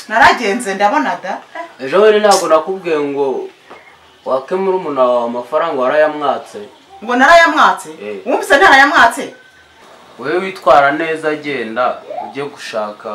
naragenze ndabona da ejo rero ntabwo nakubwiye ngo wakemura umuntu wawe amafaranga warayamwatse ngo narayamwatse Eh. wumvise ntarayamwatse wowe witwara neza agenda ujye gushaka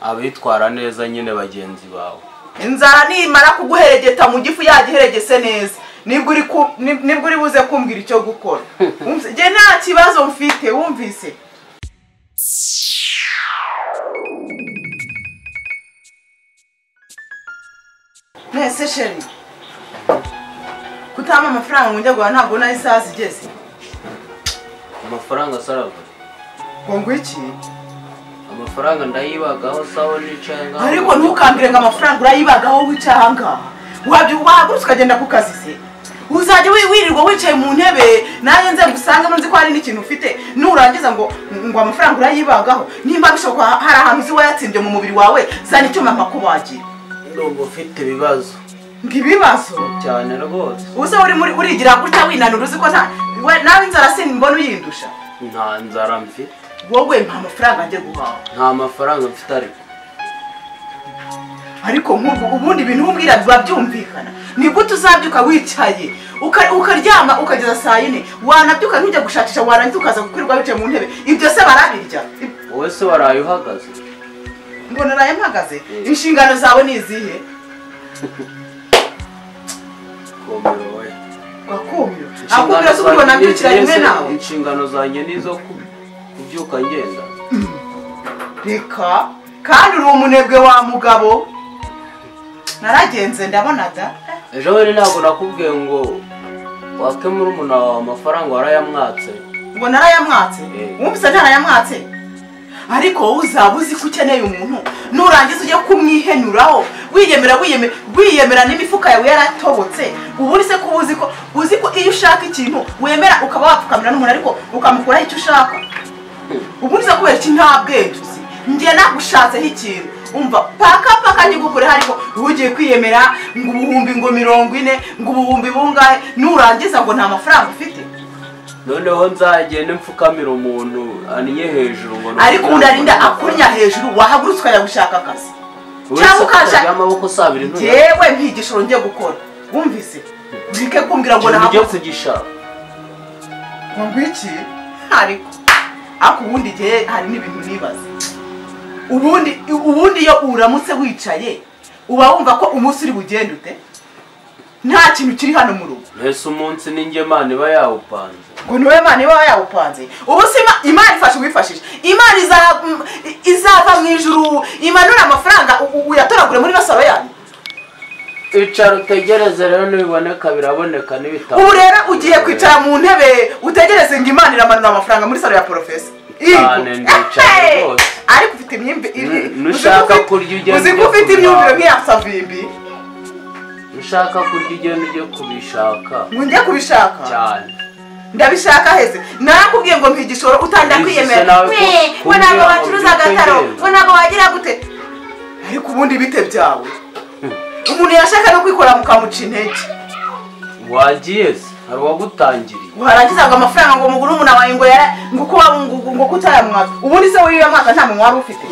abitwara neza nyine bagenzi bawe inzara nimara kuguheregeta mu gifu yagiheregese neza nibwo uri ku- ni- nibwo uri buze kumbwira icyo gukora Wumvise? njye nta kibazo mfite wumvise mwese sheri kutampa amafaranga ngo njye guhaha ntabwo naho isaha zigeze amafaranga sarava ngo ngwiki amafaranga ndayibagaho sawa nicaye ngaho ariko ntukambwire ngo amafaranga urayibagaho wicaye aha ngaha wabyo wahagurutse ukagenda ku kazi se uzajya wi- wirirwa wicaye mu ntebe nayo nze gusangamo nzi ko hari n'ikintu ufite nurangiza ngo ngo amafaranga urayibagaho nimba bishoboka hari ahantu uzi wayatsimbye mu mubiri wawe zana icyuma mpakubagira ndumva ufite ibibazo ngo ibibazo cyane rwose uze uri muri urigira gutya winanura uzi ko nta we- nawe inzara simbona uyindusha nta nzara mfite wowe mpa amafaranga njye guhaha nta mafaranga mfite ariko ariko nk'ubu ubundi ibintu umbwira biba byumvikana ni gute uzabyuka wicaye uka- ukaryama ukageza saa yine wanabyuka ntujya gushakisha warangiza ukaza gukwirwa wicaye mu ntebe ibyo se barabirya Ib- wowe se waraye uhagaze ngo naraye mpagaze Mm. inshingano zawe ni izihe komero we gakumiro akumbira zo kubibona byukira rimwe nawe inshingano zanjye ni izo ku- kubyuka ngenda reka kandi uri umunebwe wa mugabo naragenze ndabona da ejo rero ntabwo nakubwiye ngo wakemura umuntu wawe amafaranga warayamwatse ngo narayamwatse Mm. wumvise ntarayamwatse ariko wowe uzaba uzi ko ukeneye umuntu nurangiza ujye kumwihenuraho wiyemera wiyeme- wiyemera n'imifuka yawe yaratobotse ubundi se kuba uzi ko uzi ko iyo ushaka ikintu wemera ukaba wapfukamira n'umuntu ariko ukamukuraho icyo ushaka ubundi se kubera iki nta bwenge uzi njye nagushatseho ikintu umva paka paka ntigukureho ariko ugiye kwiyemera ngo ubuhumbi ngo mirongo ine ngo ubuhumbi bungahe nurangiza ngo nta mafaranga ufite noneho nzagenda mfukamira umuntu aniye hejuru ngo ariko unarinda akunya hejuru wahagurutse ukajya gushaka akazi cyangwa ukajya y'amaboko sabiri ntuye yewe nt'igishoro njye gukora wumvise ureke kumbwira ngo ikintu ujye nahaguze kugishaka ngo ngwiki ariko ariko ubundi igihe hari n'ibintu nibaza ubundi ubundi iyo uramutse wicaye uba wumva ko umunsi uri bugende ute nta kintu kiri hano mu rugo mbese umunsi n'ingemana iba yawupanze ngo niwe imana iba yawupanze ubu si ima- imana ifasha uwifashisha imana iza- mm, izava mu ijuru imanura amafaranga u- u- uyatoragure muri basaro yanyu icara utegereze rero nibiboneka biraboneka n'ibitabo ubu rero ugiye kwicara mu ntebe utegereze ngo imana iramanura amafaranga muri salo ya porofesa Cyane, ndicara Ehe! rwose. ariko ufite imyumvire Nu- nushaka kurya ugenda uzi ko ujya ufite kurara. imyumvire nk'iya savimbi ushaka kurya ugenda ujye kubishaka ngo njye kubishaka cyane ndabishaka hese narakubwiye ngo mpa igishoro utangira Izi se kwiyemera nawe We, ku- we ntabwo kumbwira ngo wacuruza byuke agataro ngenda. we ntabwo wagira gute ariko ubundi bite byawe umuntu yashaka no kwikora mukamuca intege wagiye se hari uwagutangiriye warangiza ngo amafaranga ngo umugure umuntu wawe ngo yara ngo kuba ngo ngo kutayamwaka ubundi se w'iyo mwaka nta muntu wari ufite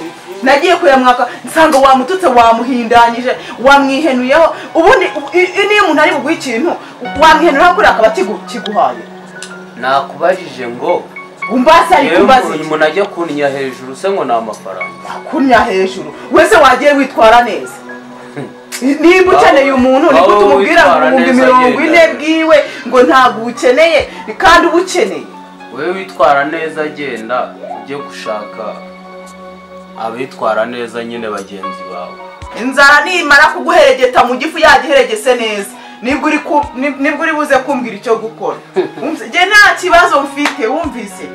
nagiye kuyamwaka nsanga wamututse wamuhindanyije wamwihenuyeho ubundi u- i- i- n'iyo umuntu ari buguhe ikintu wamwihenuraho kuriya akaba kigu- kiguhaye nakubajije ngo umbaze ari yewe kumbaza umuntu umuntu ajya kunnya hejuru se ngo ni amafaranga kunya hejuru wese wagiye witwara neza niba ukeneye umuntu niko Wowe tumubwira ngo witwara ibihumbi neza mirongo ine agenda. bwiwe ngo ntabwo ubukeneye kandi uba ukeneye wowe witwara neza agenda ujye gushaka abitwara neza nyine bagenzi bawe inzara nimara kuguheregeta mu gifu yagiheregese neza nibwo uri ku- ni- nibwo uri buze kumbwira icyo gukora Wumvise? njye nta kibazo mfite wumvise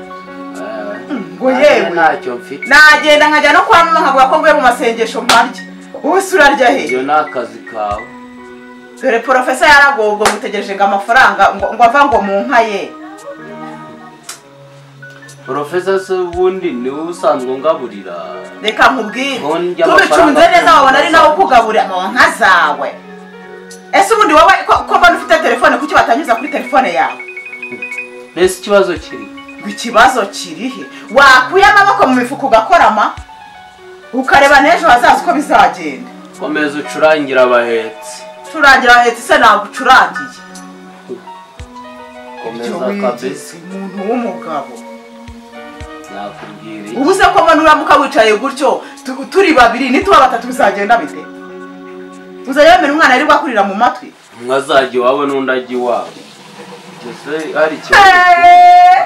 Eh, ngo nanjye yewe. ntacyo mfite nagenda nkajya no kwa mama nkavuga ko mvuye mu masengesho mparya wowe se urarya he ibyo ni akazi kawe dore porofesa yaragobwa mutegereje ngo amafaranga ngo ngo ava ngo mu nka ye porofesa se ubundi niwe usanzwe ungaburira reka nkubwire Ngo ndya amafaranga tubicunze neza wabona ari nawe zawe. ukugaburira mu nka zawe ese ubundi wowe ko ko mbona ufite telefone kuki batanyuza kuri telefone yawe mbese ikibazo kiri ikibazo kirihe wakuye amaboko mu mifuka ugakorama ukareba n'ejo hazaza uko bizagenda komeza ucurangira abahetsi curangira ahetse se ntabwo ucurangiye komeza Ibyo wigeze kabisi umuntu w'umugabo nakubwira iki? ubu se ko mbona uramuka wicaye gutyo tu- turi babiri nituba batatu bizagenda bite uzajya wemera umwana yari bwakurira mu matwi umwe azajya iwabo n'undi ajya iwabo ese hari ikibazo Eeeeh!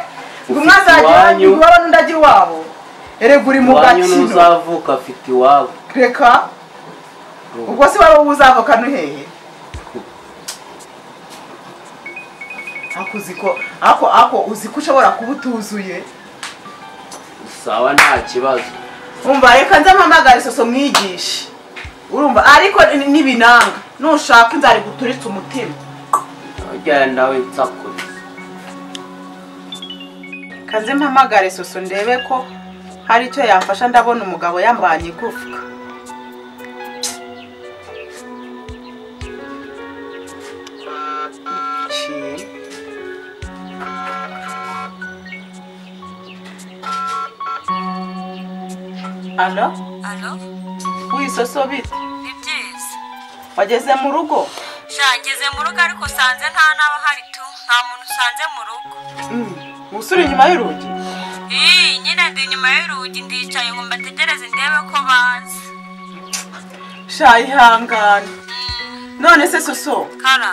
ngo umwe azajya iwanyu. iwabo n'undi ajya iwabo erega uri mu iwanyu gakino n'uzavuka afite iwabo reka ubwo se waba wowe uzavoka no hehe ako uzi ko ako ako uzi ko ushobora kuba utuzuye sawa nta kibazo umva reka nze mpamagare soso mwigishe urumva ariko ni- nibinanga nushaka inzara guturitse umutima ugenda winsakuriza kaze mpamagare soso ndebe ko hari icyo yamfasha ndabona umugabo yambanye igufwa Ciye. Alo, Alo, wisoso bite? ni byiza. Wageze mu rugo? Sha ngeze mu rugo ariko usanze nta n'abahari tu, nta muntu usanze mu rugo. Usura inyuma y'urugi? Ii, nyine ndi inyuma y'urugi ndicaye ngo mbategereze ndebe ko baza. sha ihangane none se soso Kara,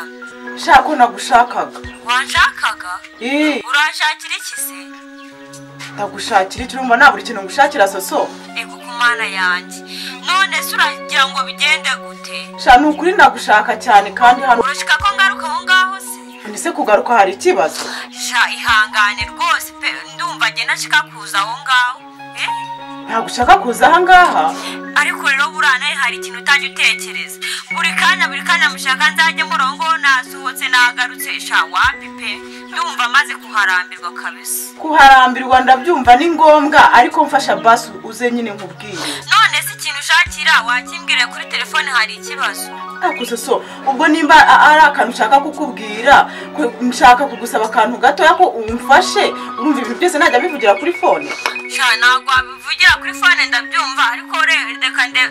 sha ko nagushakaga wanshakaga? Ii, Uranshakira iki se? ndagushakira icyo urumva nta buri kintu ngushakira soso Ego ku mana yanjye. None se uragira ngo bigende gute? sha ni ukuri ndagushaka cyane kandi hano Urashika ko ngaruka aho ngaho se? ese kugaruka hari ikibazo Sha ihangane rwose pe ndumva njye nashika kuza aho ngaho. Eh? ntabwo ushaka kuza aha ngaha ariko rero buriya nawe hari ikintu utajya utekereza buri kanya buri kanya mushaka nzajya murongo nasohotse nagarutse sha wapi pe ndumva amaze kuharambirwa kabisa kuharambirwa ndabyumva ni ngombwa ariko mfasha basi uze nyine nkubwiye none se ikintu ushakira wakimbwira kuri telefone hari ikibazo ariko soso ubwo nimba a- ari akantu ushaka kukubwira ku- nshaka kugusaba akantu gatoya ko umfashe urumva ibintu byose najya bivugira kuri fone sha ntabwo wabivugira kuri fone ndabyumva ariko re- reka nde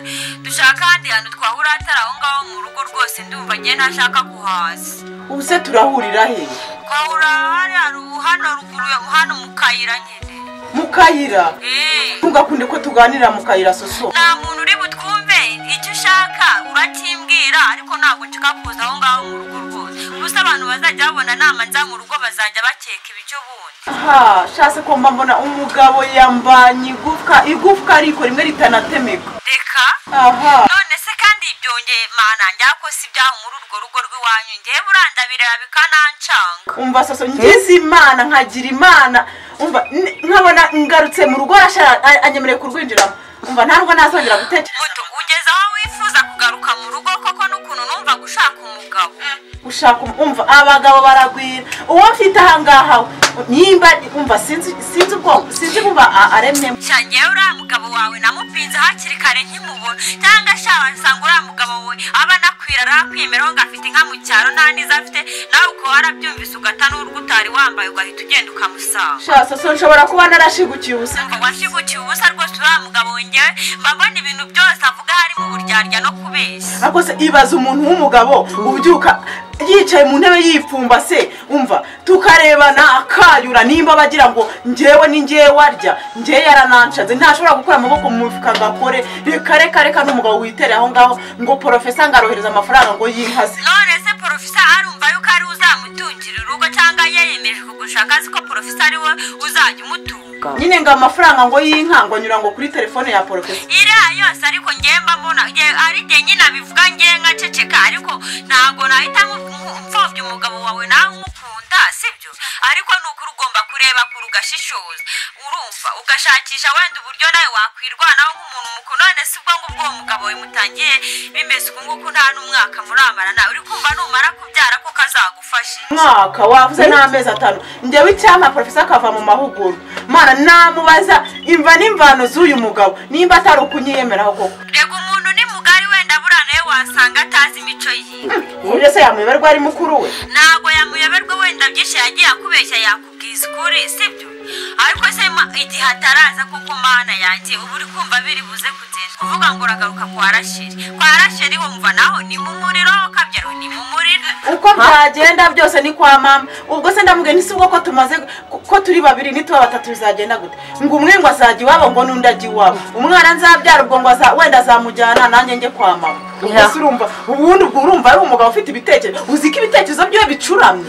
dushaka ahandi hantu twahura atari aho ngaho mu rugo rwose ndumva nge ntashaka kuhaza ubu se turahurira he twahura hariya ru- hano ruguru ya- hano mu kayira nyine mu kayira eee ntugakunde ko tuganira mu kayira soso nta muntu uri butwumve icyo ushaka urakimbwira ariko ntabwo nshaka kuza aho ngaho mu rugo rwose gusa abantu bazajya babona nama nza mu rugo bazajya bakeka ibicyo bundi aha shase ko mba mbona umugabo yambanye igufwa igufwa ariko rimwe ritanatemeka reka aha none se kandi byongeye mana njyako si ibyaho muri urwo rugo rw'iwanyu ngewe buranda bireba bikanancanga umva soso ngize imana nkagira imana umva n- nkabona ngarutse mu rugo arashara a- anyemereye kurwinjiramo umva ntabwo nazongera gutekereza muto ugeze aho wifuza kugaruka mu rugo koko n'ukuntu numva gushaka umugabo ushaka um- umva abagabo baragwira uwo mfite aha ngaha we, nimba umva sinzi sinzi ubwoko sinzi bumva aremyemo cyangewe uriya mugabo wawe namupinze hakiri kare nkimubona cyangwa shaba nsanga uriya mugabo we aba anakwira arakwemeraho ngo afite inka mu cyaro nta n'izo afite nawe ukaba warabyumvise ugata n'urwo utari wambaye ugahita ugenda ukamusanga sha soso nshobora kuba narashigukiye ubusa ngo washigukiye ubusa rwose uriya mugabo we ngewe mba mbona ibintu byose avuga harimo uburyarya no kubeshya ariko se ibaza umuntu w'umugabo ubyuka yicaye mu ntebe yipfumbase umva tukarebana akayura nimba bagira ngo ngewe ni ngewe warya ngewe yarananshaze ntashobora gukura amaboko mu mifuka ngo akore reka reka reka n'umugabo witere aho ngaho ngo porofesa ngo arohereza amafaranga ngo yinkaze none se porofesa arumva yuko ari we uzamutungira urugo cyangwa yeyemeje kugushaka azi ko porofesa ari we uzajya umutunga nyine ngo amafaranga ngo yinka ngo anyura ngo kuri telefone ya porofesa iriya yose ariko ngemba mbona nge- ari jye nyine abivuga nge nkaceceka ariko ntabwo nahita nku- nku- mfobya umugabo wawe nawe umukunda sibyo ariko ni ukuri ugomba kureba kure ugashishoza urumva ugashakisha wenda uburyo nawe wakwirwanaho nk'umuntu mukuru none si ubwo ngubwo uwo mugabo we mutangiye bimeze uku nguku nta n'umwaka muramara nawe uri kumva numara kubyara ko kazagufasha mwaka wavuze n'amezi atanu ngewe icyampa porofesa akava mu mahugurwa mana namubaza imva n'imvano z'uyu mugabo nimba atari ukunyiyemeraho koko rega umuntu ni mugari wenda buriya nawe wasanga atazi imico yiwe uburyo se yamuyoberwa ari mukuru we ntabwo yamuyoberwa wenda byinshi yagiye akubeshya yakubwiza ukuri sibyo ariko se ma- igihe ataraza kuko mana yanjye uba uri kumva biri buze kugera uvuga ngo uragaruka kwa rasheli kwa rasheli wumva naho ni mu muriro kabyaro ni mu muriro uko byagenda byose ni kwa mama ubwo se ndamubwiye ntisi ubwo ko tumaze ko turi babiri nituba batatu bizagenda gute ngo umwe ngo azajya iwabo ngo n'undi ajya iwabo umwana nzabyara ubwo ngo aza- wenda azamujyana nanjye njye kwa mama ubwo Yeah. se urumva ubundi ubwo urumva ari umugabo ufite ibitekerezo uzi ko ibitekerezo byiwe bicuramye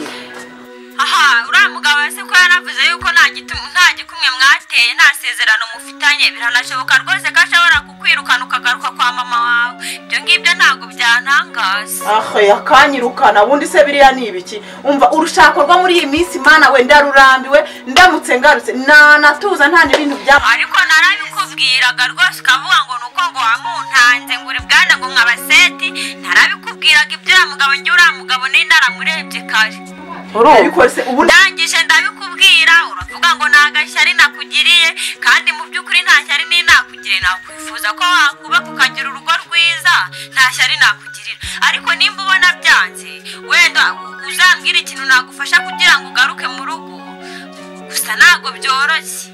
aha uriya mugabo se ko yaravuze yuko nta gitu- nta gikumwe mwateye nta sezerano mufitanye biranashoboka rwose ko ashobora kukwirukana ukagaruka kwa mama wawe ibyo ngibyo ntabwo byantangaza aha yakanyirukana ubundi se biriya ni ibiki umva urushako rwo muri iyi minsi mana we ndarurambiwe ndamutse ngarutse nanatuza nta n'ibintu bya ariko narabikubwiraga rwose ukavuga ngo ni uko ngo wamuntanze ngo uri bwana ngo nkabaseti narabikubwiraga ibyo uriya mugabo njye uriya mugabo nari naramurebye kare ariko se ubundi ndangije ndabikubwira uravuga ngo nta gashyari nakugiriye kandi mu by'ukuri nta shyari ni nakugiriye nakwifuza ko wakubaka ukagira urugo rwiza nta shyari nakugirira ariko nimba ubona byanze wenda uzambwira ikintu nagufasha kugira ngo ugaruke mu rugo gusa ntabwo byoroshye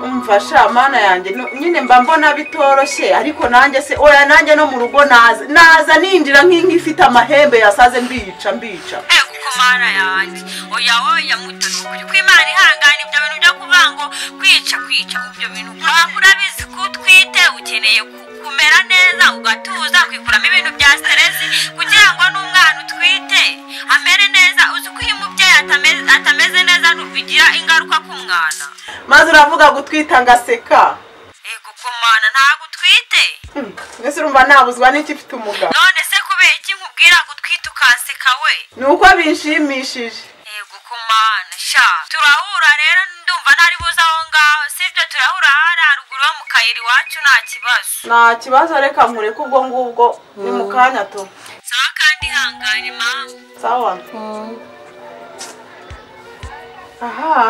umfasha mana yanjye no- nyine mba mbona bitoroshye ariko nanjye se oya nanjye no mu rugo naza naza ninjira nk'inka ifite amahembe yasaze mbica mbica Eh, kuko mana yanjye oya oya muto ni ukuri ko imana ihangana ibyo bintu byo kuvuga ngo kwica kwica ibyo bintu kubera ko urabizi ko utwite ukeneye ku- kumera neza ugatuza ukikuramo ibintu bya siteresi kugira ngo n'umwana utwite amere neza uzi ko iyo umubyeyi atameze, atameze neza bigira ingaruka ku mwana maze uravuga gutwita ngaseka Eh, kuko mana ntabwo utwite Hmm, mbese urumva nabuzwa n'iki mfite umugabo none se kubera iki nkubwira ngo utwite ukanseka we ni uko binshimishije yego ku mana sha turahura rero ndumva ntari buze aho ngaho sibyo turahura hari haruguru ho mu kayira iwacu nta kibazo nta kibazo reka nkureke ubwo ngubwo ni mu kanya to sawa kandi ihangane mama sawa aha